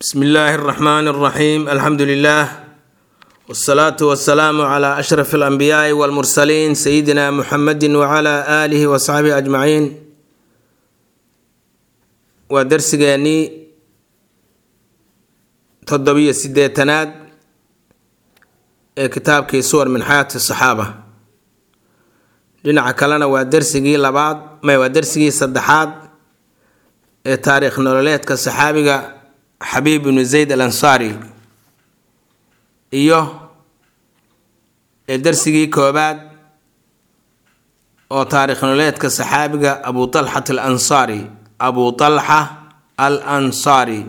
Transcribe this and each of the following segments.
bsmi illaahi اraxmaan اraxiim alxamdu lilah wsalaatu wasalaamu cla ashraf alanbiyaai walmursaliin sayidina muxamedi wcla aalihi wasaxbihi ajmaciin waa darsigeennii toddobiyo sideetanaad ee kitaabkii suwar min xayaati saxaaba dhinaca kalena waa darsigii labaad may waa darsigii saddexaad ee taariikh nololeedka saxaabiga xabiib ibnu zayd al ansaari iyo ee darsigii koobaad oo taariikh nololeedka saxaabiga abu talxat al ansaari abu talxa al ansaari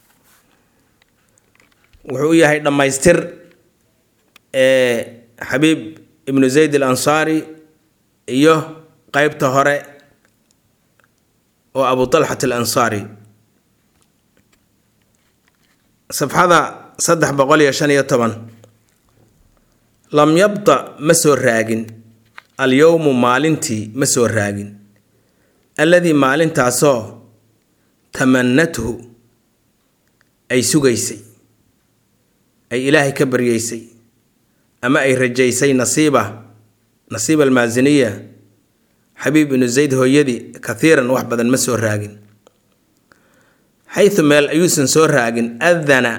wuxuu u yahay dhammaystir ee xabiib ibnu zayd al ansaari iyo qeybta hore oo abu talxat al ansaari safxada saddex boqol iyo shan iyo toban lam yabda ma soo raagin alyowmu maalintii ma soo raagin alladii maalintaasoo tamanathu ay sugaysay ay ilaahay ka baryeysay ama ay rajaysay nasiiba nasiiba almaasiniya xabiib ibnu zayd hooyadii kathiiran wax badan ma soo raagin xayu meel ayuusan soo raagin adana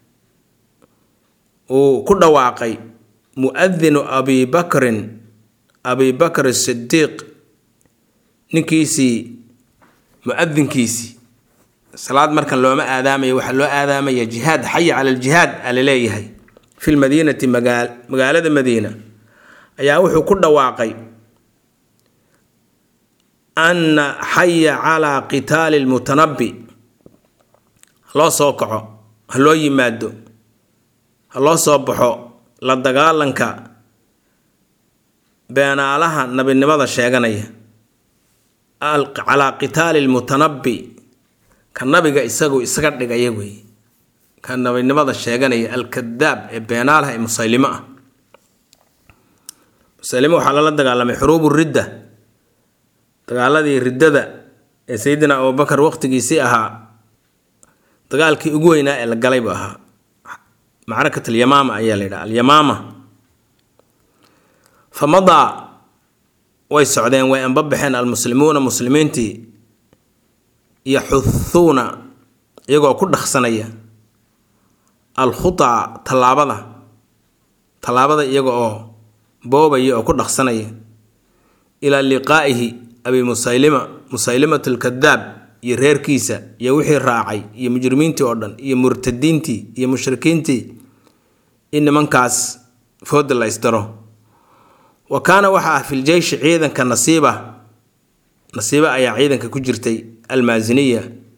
uu ku dhawaaqay muadinu abi bakrin abi bakr sidiiq ninkiisii muadinkiisii salaad markan looma aadaamayo waxaa loo aadaamaya jihaad xaya cala aljihaad a laleeyahay fi lmadiinati magaalada madiina ayaa wuxuu ku dhawaaqay ana xaya calaa qitaali lmutanabi haloo soo kaco ha loo yimaado ha loo soo baxo la dagaalanka beenaalaha nabinimada sheeganaya calaa qitaali lmutanabi ka nabiga isagu isaga dhigaya wey ka nabinimada sheeganaya alkadaab ee beenaalaha ee musaylimo ah musaylimo waxaa lala dagaalamay xuruubu ridda dagaaladii riddada ee sayidina abubakar waqtigiisii ahaa dagaalkii ugu weynaa ee la galay buu ahaa macrakat alyamaama ayaa la yidhaha alyamaama fa madaa way socdeen way anbabaxeen almuslimuuna muslimiintii yaxuhuuna iyagoo ku dhaqsanaya alkhutaa tallaabada tallaabada iyaga oo boobaya oo ku dhaqsanaya ilaa liqaa'ihi abi musaylima musaylimat alkadaab iyo reerkiisa iyo wixii raacay iyo mujrimiintii oo dhan iyo murtadiintii iyo mushrikiintii in nimankaas fooda la ysdaro wa kaana waxaa ah filjeyshi ciidanka nasiiba nasiiba ayaa ciidanka ku jirtay almaasiniya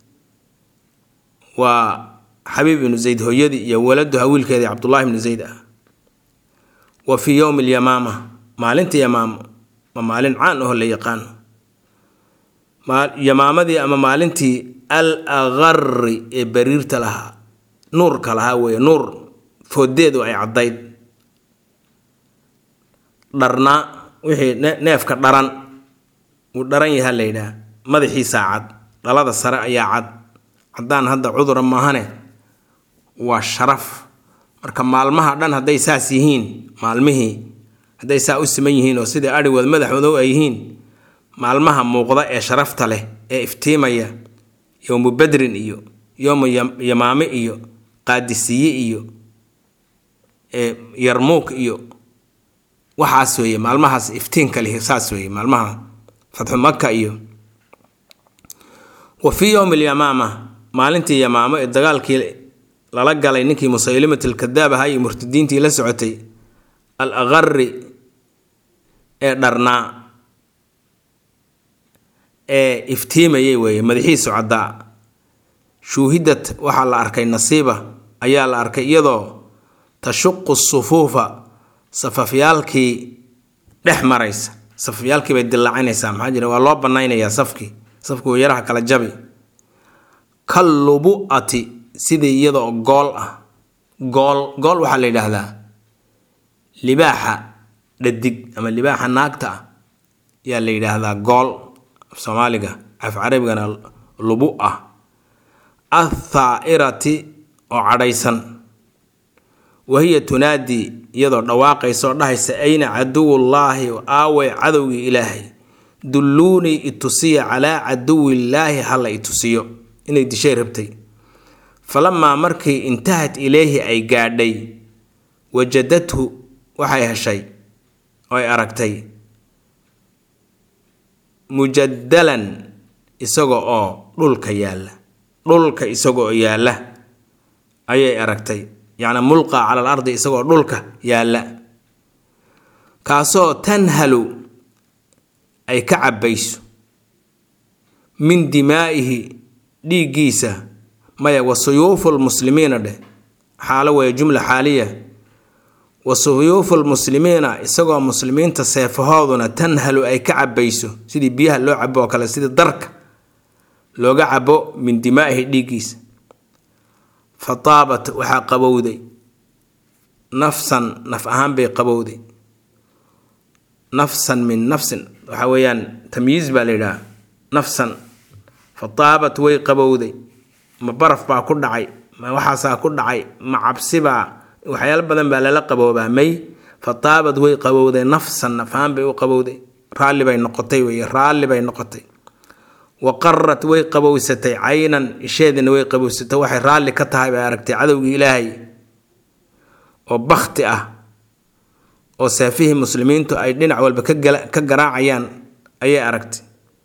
waa xabiib ibnu zayd hooyadii iyo waladuha wiilkeedii cabdullaahi ibnu zayd ah wa fii yowmi alyamaama maalinta yamaamo ma maalin caan aho la yaqaano yamaamadii ama maalintii al aqari ee bariirta lahaa nuurka lahaa weeye nuur foodeedu ay caddayd dharnaa wixii neefka dharan wuu dharan yaha la yidhaah madaxiisaa cad dhalada sare ayaa cad caddaan hadda cudura maahane waa sharaf marka maalmaha dhan hadday saas yihiin maalmihii hadday saa u siman yihiin oo sidai adhigood madaxoodow ay yihiin maalmaha muuqda ee sharafta leh ee iftiimaya yowmu badrin iyo yowmu yamaame iyo qaadisiye iyo yarmuuk iyo waxaas weeye maalmahaas iftiinka leh saas weeye maalmaha fatxu maka iyo wa fii yowmi alyamaama maalintii yamaamo ee dagaalkii lala galay ninkii musaylimat alkadaab ahaa iyo murtadiintii la socotay al aqari ee dharnaa ee iftiimayay weeye madaxiisu caddaa shuuhidad waxaa la arkay nasiiba ayaa la arkay iyadoo tashuqu sufuufa safafyaalkii dhex maraysa safafyaalkii bay dillaacinaysaa maxaa jira waa loo banaynayaa safkii safkii uu yaraha kala jabi kal lubu'ati sidii iyadoo gool ah gool gool waxaa la yidhaahdaa libaaxa dhadig ama libaaxa naagta ah ayaa la yidhaahdaa gool soomaaliga af carabigana lubu ah athaa'irati oo cadhaysan wahiya tunaadii iyadoo dhawaaqaysa oo dhahaysa ayna caduwullaahi aawey cadowgii ilaahay dulluunii itusiya calaa caduwillaahi hala itusiyo inay dishay rabtay falamaa markii intahat ilayhi ay gaadhay wajadathu waxay heshay oo ay aragtay mujadalan isaga oo dhulka yaalla dhulka isaga oo yaalla ayay aragtay yacni mulqa cala al ardi isagoo dhulka yaalla kaasoo tanhalu ay ka cabbayso min dimaa'ihi dhiiggiisa maya wa suyuufu lmuslimiina dheh xaalo weeye jumla xaaliya wa suyuufu lmuslimiina isagoo muslimiinta seefahooduna tanhalu ay ka cabbayso sidii biyaha loo cabo oo kale sidii darka looga cabo min dimaa'ihi dhiiggiisa fa taabat waxaa qabowday nafsan naf ahaan bay qabowday nafsan min nafsin waxa weeyaan tamyiiz baa la yidhaha nafsan fa taabat way qabowday ma baraf baa ku dhacay ma waxaasaa ku dhacay ma cabsibaa waxyaalo badan baa lala qaboobaa may fa taabad way qabowday nafsan nafaan bay u qabowday raalli bay noqotay wey raalli bay noqotay wa qarat way qabowsatay caynan isheedina way qabowsatay waxay raalli ka tahay bay aragtay cadowgii ilaahay oo bakti ah oo saafihii muslimiintu ay dhinac walba ka garaacayaan ayay aragtay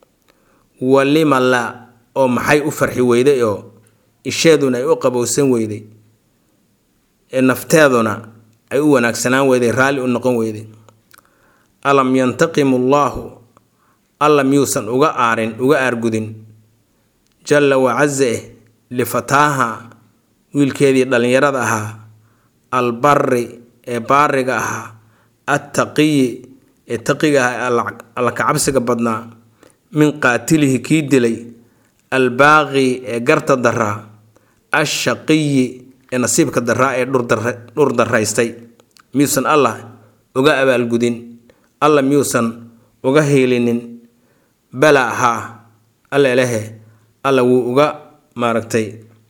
walima la oo maxay u farxi weyday oo isheeduna ay u qabowsan weyday ee nafteeduna ay u wanaagsanaan weyday raalli u noqon weyday alam yantaqimu allaahu alla miyuusan uga aarin uga aargudin jalla wacaza eh lifataaha wiilkeedii dhallinyarada ahaa albari ee baariga ahaa attaqiyi ee taqiga ahaa alla kacabsiga badnaa min qaatilihi kii dilay albaaqi ee garta daraa ashaqiyi ee nasiibka daraa ee dhur daraystay miyuusan allah uga abaalgudin alla miyuusan uga hiilinin bala haa alla elehe alla wuu uga maaragtay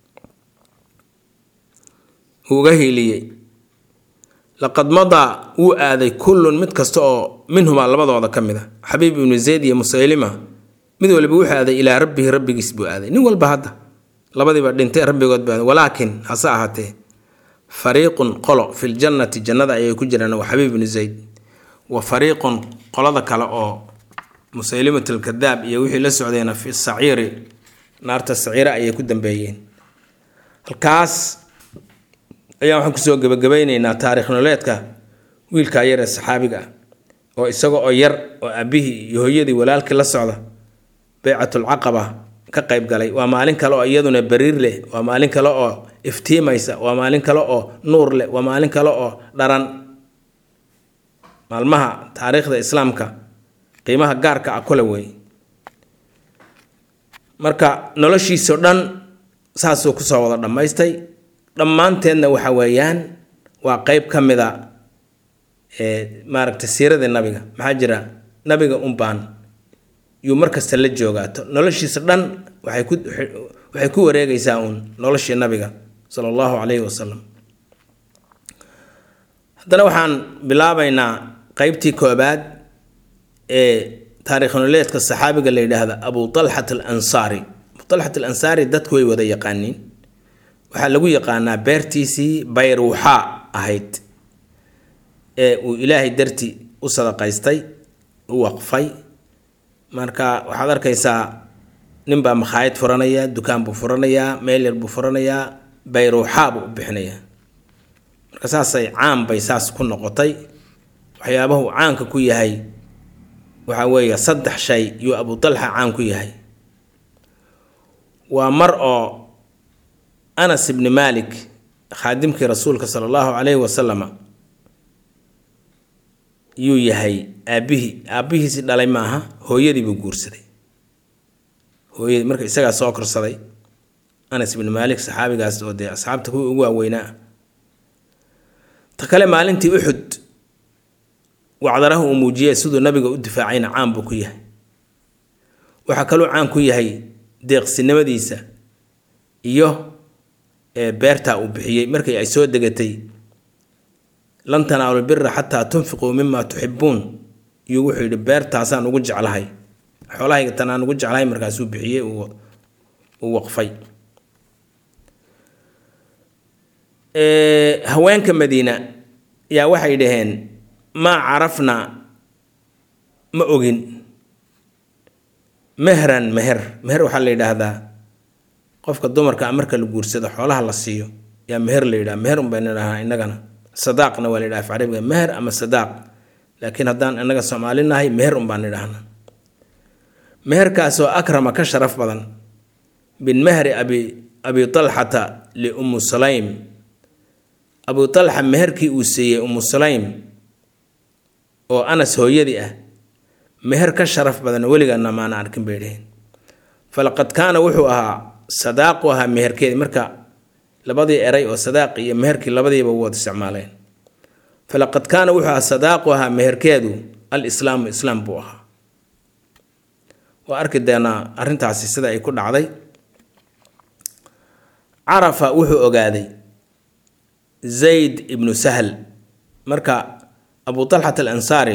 wuu uga hiiliyey laqad madaa wuu aaday kullun mid kasta oo minhumaa labadooda ka mid a xabiib ibnu zayd iyo musaylima mid waliba wuxuu aaday ilaa rabbihi rabbigiis buu aaday nin walba hadda labadiiba dhintay rabbigood baa walaakin hase ahaatee fariiqun qolo fil jannati jannada ayay ku jiraan waa xabiib ibnu zayd wa fariiqun qolada kale oo musaylimat alkadaab iyo wixii la socdayna fi saciiri naarta saciira ayay ku dambeeyeen halkaas ayaan waxaan kusoo gebagabaynaynaa taarikh nololeedka wiilkaa yar ee saxaabiga ah oo isaga oo yar oo aabihii iyo hooyadii walaalkii la socda beycatulcaqaba ka qayb galay waa maalin kale oo iyaduna bariir leh waa maalin kale oo iftiimaysa waa maalin kale oo nuur leh waa maalin kale oo dharan maalmaha taariikhda islaamka qiimaha gaarka ah kule wey marka noloshiisao dhan saasuu kusoo wada dhammaystay dhammaanteedna waxa weeyaan waa qeyb ka mid a maaragtay siiradii nabiga maxaa jira nabiga unbaan yuu markasta la joogaato noloshiisa dhan waxay ku waxay ku wareegaysaa uun noloshii nabiga sala allahu calayhi wasalam haddana waxaan bilaabaynaa qeybtii koobaad ee taarikh nololeedka saxaabiga la yidhaahda abu talxat al ansaari abu talxat al ansaari dadku way wada yaqaaniin waxaa lagu yaqaanaa beertiisii bayruuxaa ahayd ee uu ilaahay darti u sadaqaystay u waqfay marka waxaad arkaysaa ninbaa makhaayad furanaya dukaan buu furanayaa meel yar buu furanayaa bayruuxaa buu u bixinayaa marka saasay caan bay saas ku noqotay waxyaabahu caanka ku yahay waxaa weeye saddex shay yuu abu talxa caan ku yahay waa mar oo anas ibni malik khaadimkii rasuulka sala allahu calayhi wasalama yuu yahay aabbihii aabbihiisii dhalay maaha hooyadii buu guursaday hooyadii marka isagaa soo korsaday anas ibni maalik saxaabigaas oo dee asxaabta kuwii ugu waaweynaa ta kale maalintii uxud wacdaraha uu muujiyey siduu nabiga u difaacayna caan buu ku yahay waxaa kaluu caan ku yahay deeqsinimadiisa iyo ee beertaa uu bixiyey markii ay soo degatay lan tanaalu bira xataa tunfiquu mima tuxibuun iyuu wuxuu yidhi beertaasaan ugu jeclahay xoolahayga tanaan ugu jeclahay markaasuu bixiyey uu waqfay haweenka madiina yaa waxay dhaheen maa carafna ma ogin mehran meher meher waxaa la yidhaahdaa qofka dumarka a marka la guursado xoolaha la siiyo yaa meher la yidhaha meher unbaynu idhahnaa innagana sadaaqna waa la yidhaha af carabiga meher ama sadaaq laakiin haddaan innaga soomaali nahay meher unbaan idhahnaa meherkaasoo akrama ka sharaf badan bin mehri abi abi talxata liummu sulaym abu talxa meherkii uu siiyey ummu sulaym oo anas hooyadii ah meher ka sharaf badan weligaana maana arkin bay dhaheen falaqad kaana wuxuu ahaa sadaaqu ahaa meherkeedii marka labadii eray oo sadaaqi iyo meherkii labadiiba wada isticmaaleen falaqad kaana wuxuu ahaa sadaaqu ahaa meherkeedu al islaamu islaam buu ahaa waa arki doonaa arrintaasi sida ay ku dhacday carafa wuxuu ogaaday zayd ibnu sahl marka abu talxat al ansaari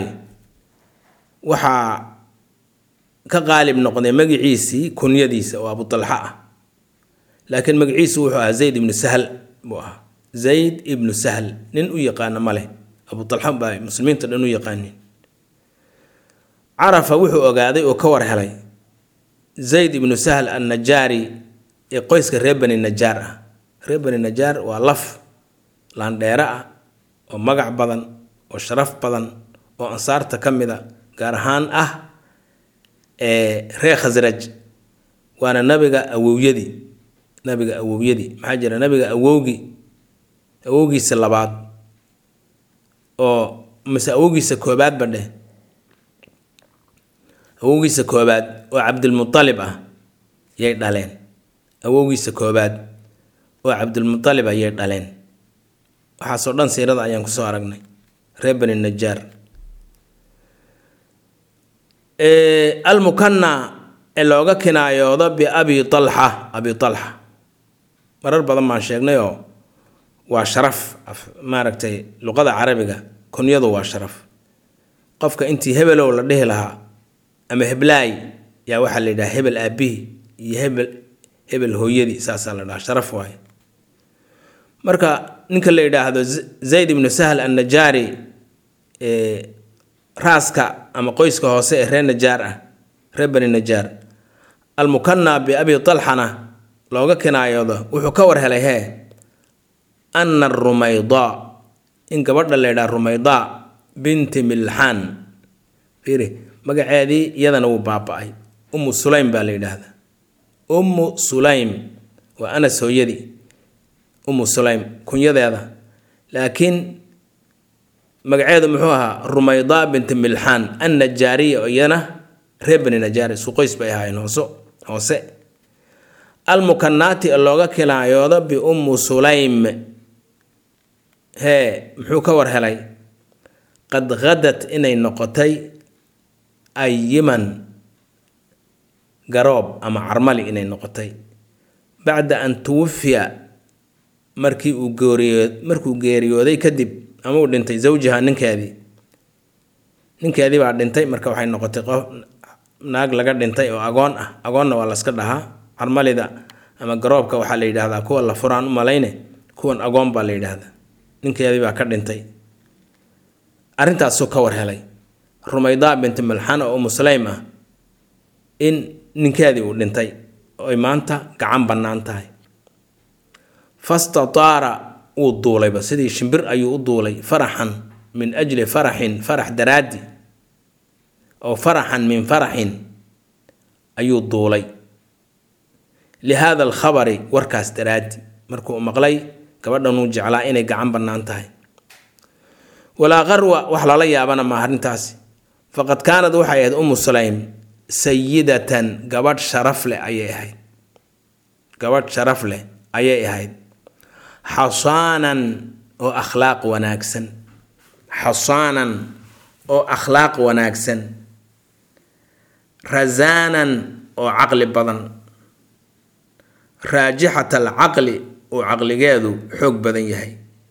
waxaa ka qaalib noqday magiciisii kunyadiisa oo abu talxa ah laakiin magaciisu wuxuu ahaa zayd ibnu sahl buu ahaa zayd ibnu sahl nin u yaqaana ma leh abu talxa baa muslimiinta dhan u yaqaanin carafa wuxuu ogaaday oo ka war helay zayd ibnu sahl annajaari ee qoyska reer bani najaar ah reer bani najaar waa laf laandheere ah oo magac badan oo sharaf badan oo ansaarta ka mid a gaar ahaan ah ee reer khasraj waana nabiga awowyadii nabiga awowyadii maxaa jira nabiga awowgii awowgiisa labaad oo mise awowgiisa koobaadba dheh awowgiisa koobaad oo cabdilmualib ah yay dhaleen awowgiisa koobaad oo cabdilmualib ah yay dhaleen waxaasoo dhan siirada ayaan kusoo aragnay reer bani najaar almukana ee looga kinaayoodo biabi talxa abi talxa marar badan baan sheegnay oo waa sharaf maaragtay luqada carabiga kunyadu waa sharaf qofka intii hebelow la dhihi lahaa ama heblaay yaa waxaa la yidhaha hebel aabihi iyo hebel hebel hooyadii saasaa la dhaha sharaf waaye marka ninka la yidhaahdo zayd ibnu sahl annajaari raaska ama qoyska hoose ee reer najaar ah reer bani najaar almukana biabi talxana looga kinaayoodo wuxuu ka war helay hee ana rumayda in gabadha la yidhaha rumayda binti milxaan fiiri magaceedii iyadana wuu baaba-ay ummu sulaym baa la yidhaahdaa ummu sulaym waa anas hooyadii ummu sulaym kunyadeeda laakiin magaceedu muxuu ahaa rumayda binti milxaan annajaariya oo iyana reer bani najaar isku qoys bay ahaayeen hoose hoose almukanaati ee looga kilaayoodo biummu sulaym hee muxuu ka war helay qad hadat inay noqotay ayiman garoob ama carmali inay noqotay bacda an tuwafiya markii uu geeriyo markuu geeriyooday kadib ama uu dhintay zawjiha ninkeedii ninkeedii baa dhintay marka waxay noqotay qof naag laga dhintay oo agoon ah agoonna waa laska dhahaa carmalida ama garoobka waxaa la yidhaahdaa kuwa la furaan u malayne kuwan agoon baa la yidhaahdaa ninkeedii baa ka dhintay arrintaasuu ka war helay rumaydaa binti malxan oo umu sulaym ah in ninkeedii uu dhintay oy maanta gacan bannaan tahay fastataara wuu duulayba sidii shimbir ayuu u duulay faraxan min ajli faraxin farax daraaddi oo faraxan min faraxin ayuu duulay lihaada alkhabari warkaas daraaddi markuu maqlay gabadhanuu jeclaa inay gacan bannaan tahay walaa qarwa wax lala yaabana ma arrintaasi faqad kaanad waxay ahayd umu sulaym sayidatan gabadh sharaf leh ayay ahayd gabadh sharaf leh ayay ahayd xasaanan oo akhlaaq wanaagsan xasaanan oo akhlaaq wanaagsan rasaanan oo caqli badan raajixat alcaqli uu caqligeedu xoog badan yahay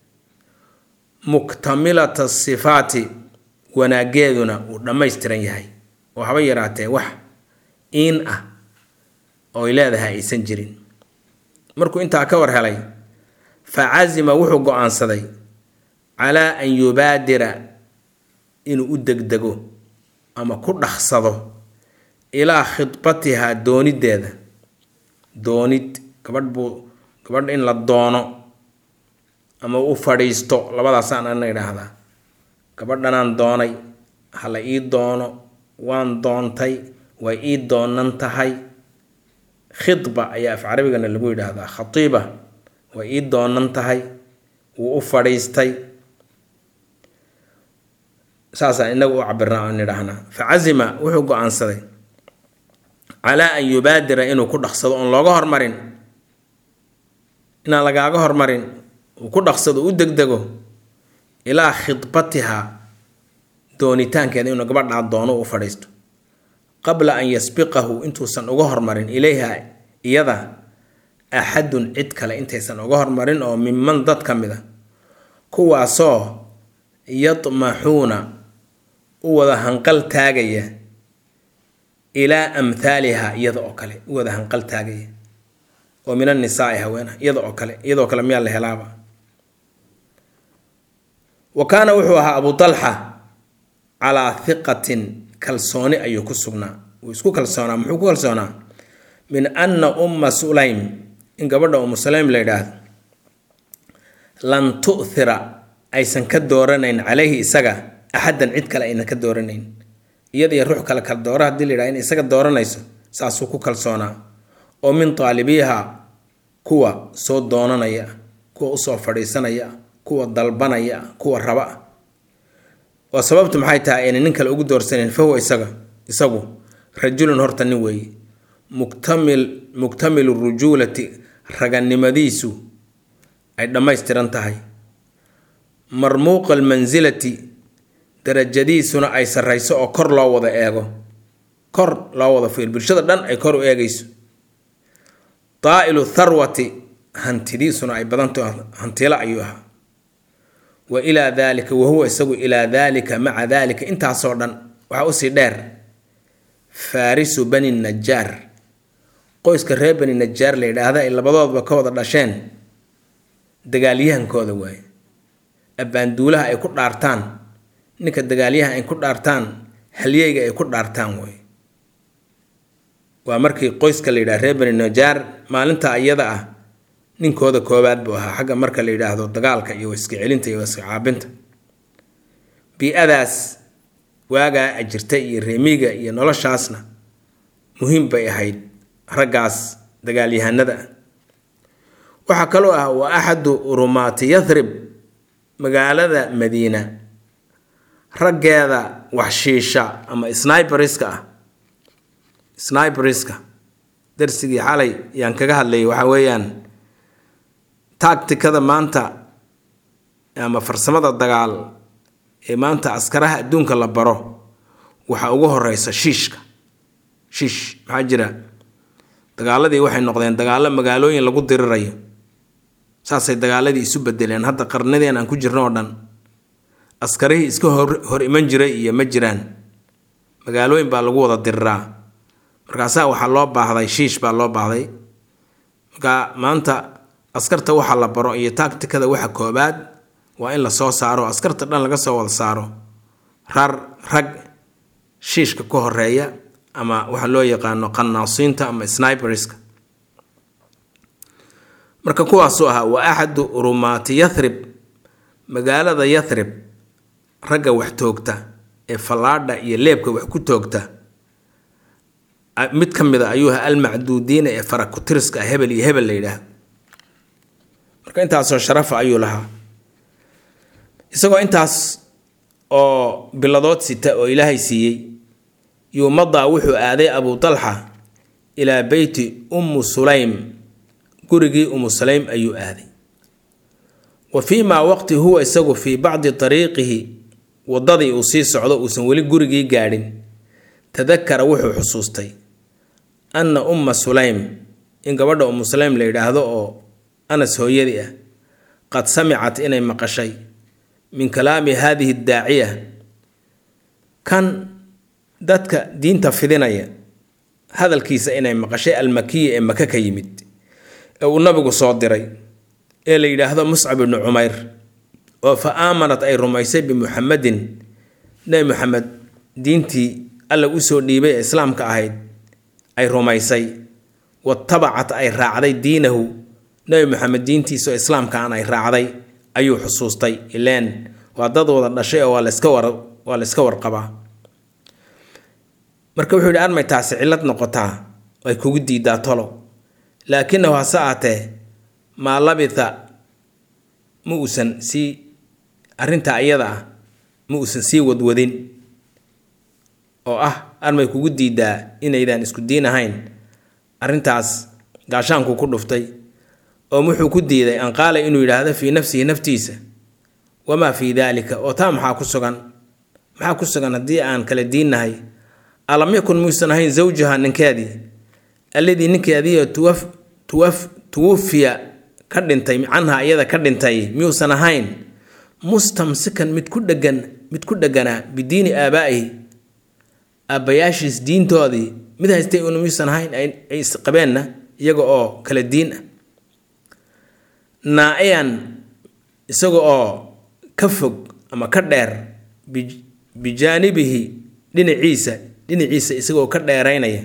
muktamilata sifaati wanaaggeeduna uu dhammaystiran yahay oo haba yaraatee wax iin ah ooy leedahay aysan jirin markuu intaa ka war helay fa casima wuxuu go-aansaday calaa an yubaadira inuu u degdego ama ku dhaqsado ilaa khidbatihaa doonideeda doonid gabadh buu gabadh in la doono ama u fadhiisto labadaasaan ana idhaahdaa gabadhanaan doonay hala ii doono waan doontay way ii doonan tahay khidba ayaa af carabigana lagu yidhaahdaa khatiiba way ii doonan tahay wuu u fadhiistay saasaan inagu u cabirnaa oo nidhaahnaa fa casima wuxuu go-aansaday calaa an yubaadira inuu ku dhaqsado oon looga hormarin inaan lagaaga hormarin uu ku dhaqsado u degdego ilaa khidbatiha doonitaankeeda inuu gabadhaa doono u fadhiisto qabla an yasbiqahu intuusan uga hormarin ilayha iyada axadun cid kale intaysan uga hormarin oo miman dad ka mid a kuwaasoo yadmaxuuna u wada hanqal taagaya ilaa amhaaliha iyada oo kale u wada hanqal taagaya oo min annisaai haweenah iyada oo kale iyadoo kale miyaa la helaaba wa kaana wuxuu ahaa abu talxa calaa hiqatin kalsooni ayuu ku sugnaa wuu isku kalsoonaa muxuu ku kalsoonaa min anna umma sulaym in gabadha ummu sulaym la yidhaahdo lan tu'thira aysan ka dooranayn calayhi isaga axaddan cid kale aynan ka dooranayn iyadiyo ruux kale kala doora hadii la yidhahdo in isaga dooranayso saasuu ku kalsoonaa oo min taalibiiha kuwa soo doonanaya kuwa usoo fadhiisanaya kuwa dalbanaya kuwa raba ah oo sababtu maxay tahay ayna nin kale ugu doorsanayn fahuwa isaga isagu rajulun horta nin weeye muktamil muktamilu rujuulati raganimadiisu ay dhammaystiran tahay marmuuqa almansilati darajadiisuna ay sarrayso oo kor loo wada eego kor loo wada fiir bulshada dhan ay kor u eegayso daa'ilu tharwati hantidiisuna ay badantaho hantilo ayuu ahaa wa ilaa daalika wahuwa isagu ilaa daalika maca daalika intaasoo dhan waxaa usii dheer faarisu bani najaar qoyska reer bani najaar la yidhaahda ay labadoodba ka wada dhasheen dagaalyahankooda waaye abbaanduulaha ay ku dhaartaan ninka dagaalyaha ay ku dhaartaan halyeyga ay ku dhaartaan waaye waa markii qoyska la yidhaha reer bani najaar maalinta iyada ah ninkooda koobaad buu ahaa xagga marka la yidhaahdo dagaalka iyo iska celinta iyo iska caabinta bii-adaas waagaa jirta iyo reemiga iyo noloshaasna muhiim bay ahayd raggaas dagaalyahanada ah waxaa kaloo ah waa axadu rumaati yathrib magaalada madiina raggeeda waxshiisha ama sniberiska ah sniberiska darsigii xalay yaan kaga hadlayay waxaa weeyaan taagtikada maanta ama farsamada dagaal ee maanta askaraha adduunka la baro waxaa ugu horeysa shiishka shiish maxaa jira dagaaladii waxay noqdeen dagaalo magaalooyin lagu dirirayo saasay dagaaladii isu bedeleen hadda qarnadeen aan ku jirno oo dhan askarihii iska hor hor iman jiray iyo ma jiraan magaalooyin baa lagu wada diriraa markaasaa waxaa loo baahday shiish baa loo baahday marka maanta askarta waxa la baro iyo taagtikada waxa koobaad waa in lasoo saaro askarta dhan laga soo wada saaro rar rag shiishka ka horeeya ama waxa loo yaqaano qanaasiinta ama sniberiska marka kuwaasuu ahaa waa axadu rumaati yathrib magaalada yathrib ragga wax toogta ee fallaadha iyo leebka wax ku toogta mid ka mid a ayuu ahaa almacduudiina ee farakutiriska ah hebel iyo hebel la yidhaahdo marka intaasoo sharafa ayuu lahaa isagoo intaas oo biladood sita oo ilaahay siiyey yuumadaa wuxuu aaday abu talxa ilaa beyti ummu sulaym gurigii ummu sulaym ayuu aaday wa fii maa waqti huwa isagu fii bacdi ariiqihi waddadii uu sii socdo uusan weli gurigii gaadhin tadakara wuxuu xusuustay anna umma sulaym in gabadha ummu sulaym la yidhaahdo oo anas hooyadii ah qad samicat inay maqashay min kalaami haadihi daaciya kan dadka diinta fidinaya hadalkiisa inay maqashay almakiya ee maka ka yimid ee uu nabigu soo diray ee la yidhaahdo muscab ibnu cumayr oo fa aamanat ay rumaysay bimuxamedin nebi muxamed diintii alla usoo dhiibay ee islaamka ahayd ay rumaysay watabacat ay raacday diinahu nebi moxamed diintiisa oo islaamkaan ay raacday ayuu xusuustay ileen waa dad wada dhashay oo waa layska war waa layska warqabaa marka wuxuu yidhi armay taasi cillad noqotaa ay kugu diidaa tolo laakinahu hase aatee maa labitha ma uusan sii arrintaa iyada ah ma uusan sii wadwadin oo ah armay kugu diidaa inaydaan isku diin ahayn arrintaas gaashaanku ku dhuftay oo wuxuu ku diiday an qaala inuu yidhaahdo fii nafsihi naftiisa wamaa fii daalika oo taa maxaa ku sugan maxaa ku sugan haddii aan kala diinnahay alam yakun muyuusan ahayn zawjaha ninkeedii alladii ninkeediio tuwaf tuwaf tuwafiya ka dhintay canha iyada ka dhintay miyuusan ahayn mustamsikan mid ku dhegan mid ku dheganaa bidiini aabaa'ihi aabbayaashiis diintoodii mid haystay una miyuusan ahayn ay isqabeenna iyaga oo kala diin ah naa-iyan isaga oo ka fog ama ka dheer bijaanibihi dhinaciisa dhinaciisa isagaoo ka dheeraynaya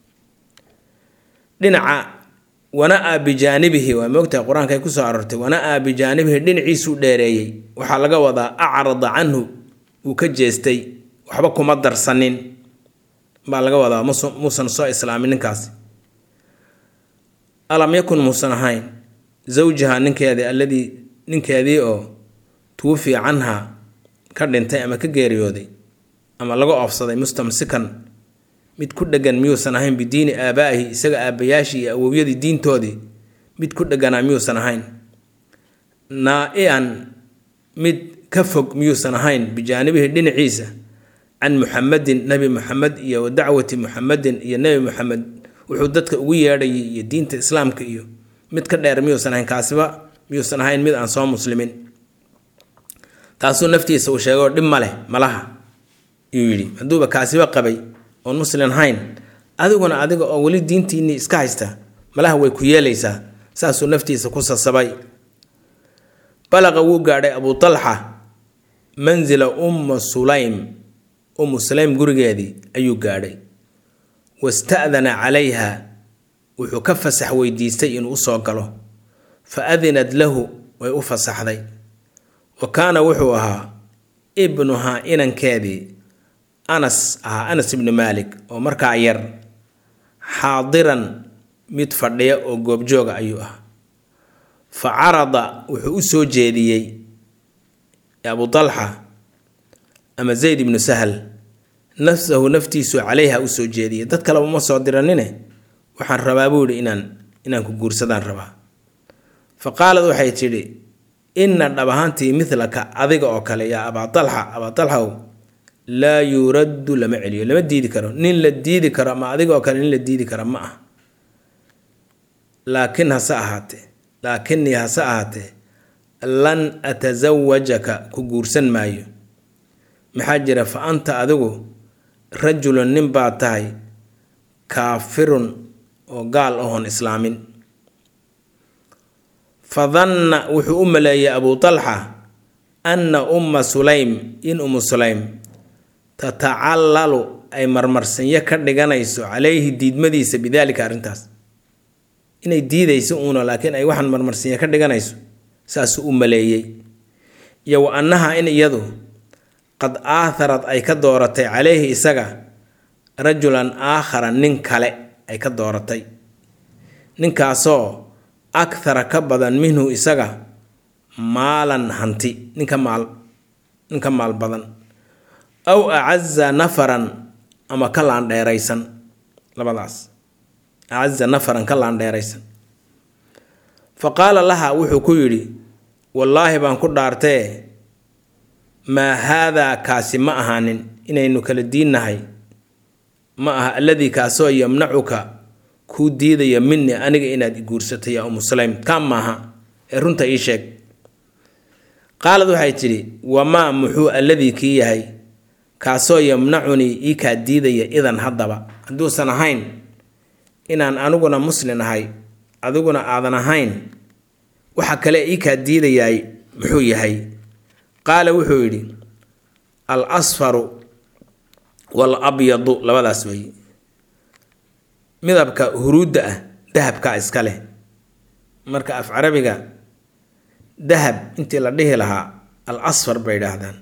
dhinaca wana-a bijaanibihi waa moogtahay qur-aanka ay kusoo aroortay wana-a bijaanibihi dhinaciisuu dheereeyey waxaa laga wadaa acrada canhu wuu ka jeestay waxba kuma darsanin baa laga wadaa muusan soo islaamin ninkaasi alam yakun muusan ahayn zawjaha ninkeedii alladii ninkeedii oo tuwafiya canha ka dhintay ama ka geeriyooday ama laga oofsaday mustamsikan mid ku dhegan miyuusan ahayn bidiini aabaa'ihi isaga aabbayaashii iyo awowyadii diintoodii mid ku dheganaa miyuusan ahayn naa-ian mid ka fog miyuusan ahayn bijaanibihi dhinaciisa can muxamedin nebi muxamed iyo wa dacwati muxamedin iyo nebi muxamed wuxuu dadka ugu yeedhayay iyo diinta islaamka iyo mid ka dheer miyuusan ahayn kaasiba miyuusan ahayn mid aan soo muslimin taasuu naftiisa uu sheegay oo dhib ma leh malaha yuu yidhi hadduuba kaasiba qabay oon muslim ahayn adiguna adiga oo weli diintiinnii iska haysta malaha way ku yeelaysaa saasuu naftiisa ku sasabay balaqa wuu gaadhay abu talxa mansila umma sulaym ummu sulaym gurigeedii ayuu gaadhay wasta'dana calayha wuxuu ka fasax weydiistay inuu usoo galo fa adinad lahu way u fasaxday wa kaana wuxuu ahaa ibnuhaa inankeedii anas ahaa anas ibnu maalik oo markaa yar xaadiran mid fadhiya oo goobjooga ayuu ahaa fa carada wuxuu u soo jeediyey abu talxa ama zayd ibnu sahal nafsahu naftiisu calayha u soo jeediyey dad kaleba ma soo diranine waxaan rabaa buu ihi inaan inaan ku guursadaan rabaa fa qaalad waxay tidhi inna dhab ahaantii midlaka adiga oo kale yaa abaa talxa abaa talxaw laa yuraddu lama celiyo lama diidi karo nin la diidi karo ama adiga oo kale nin la diidi kara ma ah laakin hase ahaatee laakinii hase ahaatee lan atasawajaka ku guursan maayo maxaa jira fa anta adigu rajulun nin baa tahay kaafirun oo gaal ahoon islaamin fa danna wuxuu u maleeyay abuu talxa anna umma sulaym in ummu sulaym tatacallalu ay marmarsanyo ka dhiganayso calayhi diidmadiisa bidaalika arrintaas inay diidayso uuna laakiin ay waxaan marmarsanyo ka dhiganayso saasuu u maleeyey iyo wa annaha in iyadu qad aatharad ay ka dooratay calayhi isaga rajulan aakhara nin kale ay ka dooratay ninkaasoo akhara ka badan minhu isaga maalan hanti ninka maal ninka maal badan aw acaza nafaran ama ka laandheeraysan labadaas acaza nafaran ka laandheeraysan fa qaala laha wuxuu ku yidhi wallaahi baan ku dhaartee maa haadaa kaasi ma ahaanin inaynu kala diinnahay ma aha alladii kaasoo yamnacuka kuu diidaya minii aniga inaad iguursatay yaa umu sulaym kaa maaha ee runta ii sheeg qaalad waxay tidhi wamaa muxuu alladii kii yahay kaasoo yamnacunii ii kaa diidaya idan haddaba hadduusan ahayn inaan aniguna muslin ahay adiguna aadan ahayn waxa kale ii kaa diidayaay muxuu yahay qaala wuxuu yidhi al asfaru wal abyadu labadaas wey midabka huruudda ah dahabkaa iska leh marka af carabiga dahab intii la dhihi lahaa al asfar bay idhaahdaan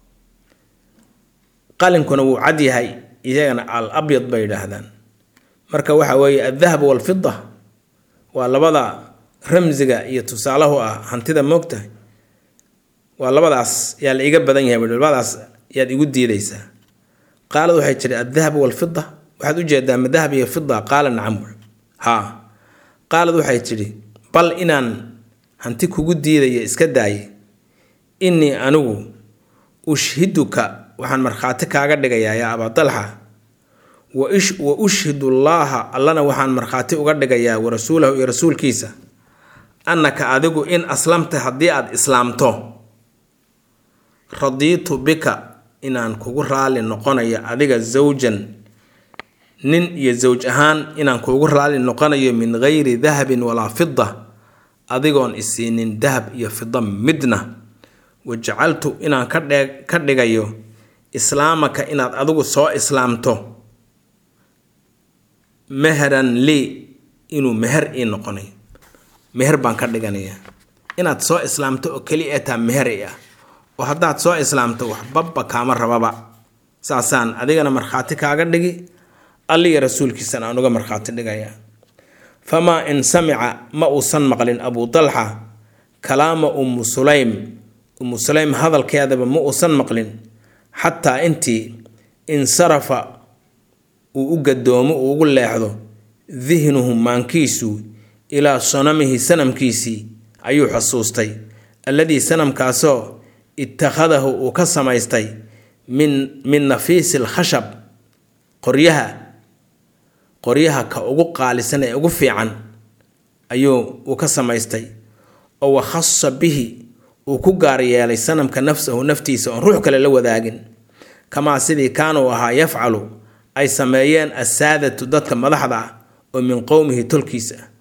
qalinkuna wuu cad yahay iyagana al abyad bay idhaahdaan marka waxa weeye aldahab walfida waa labada ramsiga iyo tusaalahu ah hantida moogtahay waa labadaas yaa la iga badan yahay labadaas yaad igu diidaysaa qaalad waxay tiri aldahab walfida waxaad ujeedaa ma dahab iyo fida qaala nacam haa qaalad waxay tidhi bal inaan hanti kugu diidaya iska daaye innii anigu ushhiduka waxaan markhaati kaaga dhigayaa yaa abaa dalxa wa ushhidu llaaha allana waxaan markhaati uga dhigayaa wa rasuulahu iyo rasuulkiisa annaka adigu in aslamta haddii aada islaamto radiitu bika inaan kugu raali noqonayo adiga zawjan nin iyo zawj ahaan inaan kuugu raali noqonayo min gayri dahabin walaa fida adigoon isiinin dahab iyo fida midna wajacaltu inaan ka dhigayo islaamaka inaad adigu soo islaamto meheran lii inuu meher ii noqonayo meher baan ka dhiganayaa inaad soo islaamto oo keli ee taa meher i ah oo haddaad soo islaamto waxbaba kaama rababa saasaan adigana markhaati kaaga dhigi alliga rasuulkiisana aan uga markhaati dhigayaa famaa in samica ma uusan maqlin abuu dalxa kalaama ummu sulaym ummu sulaym hadalkeedaba ma uusan maqlin xataa intii insarafa uu u gadoomo uu ugu leexdo dihnuhu maankiisu ilaa sanamihi sanamkiisii ayuu xusuustay alladii sanamkaasoo ittakhadahu uu ka samaystay min min nafiisi lkhashab qoryaha qoryaha ka ugu qaalisan ee ugu fiican ayuu uu ka samaystay oo wakhasa bihi uu ku gaar yeelay sanamka nafsahu naftiisa oon ruux kale la wadaagin kamaa sidii kaanuu ahaa yafcalu ay sameeyeen assaadatu dadka madaxda ah oo min qowmihi tolkiisa ah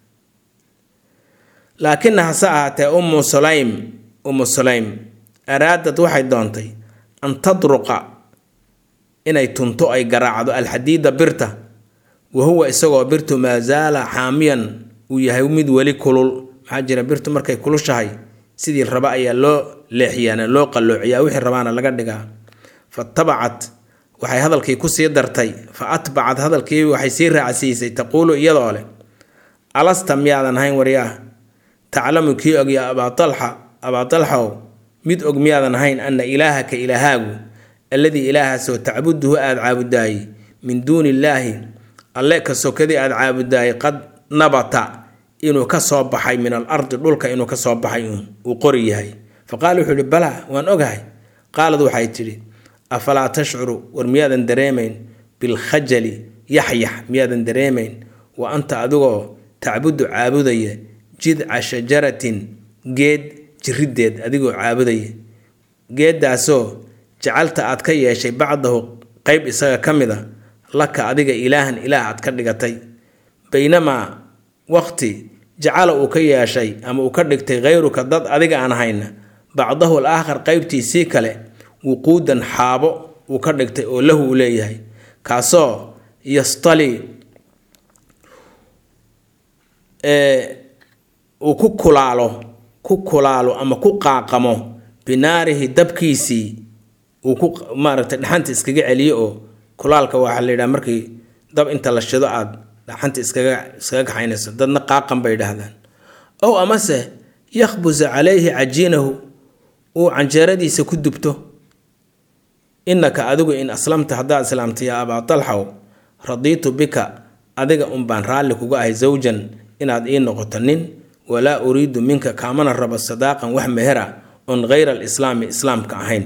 laakina hase ahaatee ummu sulaym ummu sulaym araadad waxay doontay an tadruqa inay tunto ay garaacdo alxadiida birta wa huwa isagoo birtu maa zaala xaamiyan uu yahay mid weli kulul maxaa jira birtu markay kulushahay sidii raba ayaa loo leexiyaana loo qalloociyaa wixii rabaana laga dhigaa fatabacat waxay hadalkii kusii dartay fa atbacat hadalkii waxay sii raacsiisay taquulu iyadoo leh alasta miyaadan ahayn waryaah taclamu kii og yaa abaa alxa abaa dalxow mid og miyaadan ahayn ana ilaahaka ilaahaagu alladii ilaahaasoo tacbuduhu aada caabudaayey min duuni illaahi alle ka sokadii aada caabudaayey qad nabata inuu ka soo baxay min al ardi dhulka inuu ka soo baxay uu qori yahay fa qaala wuxuu ihi balaa waan ogahay qaalad waxay tidhi afalaa tashcuru war miyaadan dareemayn bilkhajali yaxyax miyaadan dareemayn wa anta adigoo tacbudu caabudaya jidca shajaratin geed jirideed adigoo caabudaya geeddaasoo jacalta aad ka yeeshay bacdahu qeyb isaga ka mid a laka adiga ilaahan ilaah aad ka dhigatay baynamaa waqti jacala uu ka yeeshay ama uu ka dhigtay khayruka dad adiga aan hayna bacdahu al aakhar qeybtiisii kale wuquudan xaabo uu ka dhigtay oo lahu uu leeyahay kaasoo yastali uu ku kulaalo ku kulaalo ama ku qaaqamo binaarihi dabkiisii uu ku maaragtay dhaxanta iskaga celiyo oo kulaalka waxaa la yidhaha markii dab inta la shido aada dhaxanta iskaga iskaga kaxaynayso dadna qaaqan bay idhaahdaan ow amase yakhbusa calayhi cajiinahu uu canjeeradiisa ku dubto innaka adigu in aslamta haddaad islaamta yaa abaa talxow radiitu bika adiga unbaan raalli kuga ahay zawjan inaad ii noqoto nin walaa uriidu minka kaamana rabo sadaaqan wax mehera oon hayra alislaami islaamka ahayn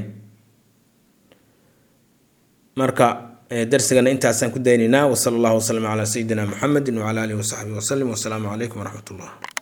marka darsigana intaasaan ku daynaynaa wasala allahu wasalam calaa sayidina muxamedi wacala alihi wasaxbihi wasalim wasalaamu calaykum waraxmat ullah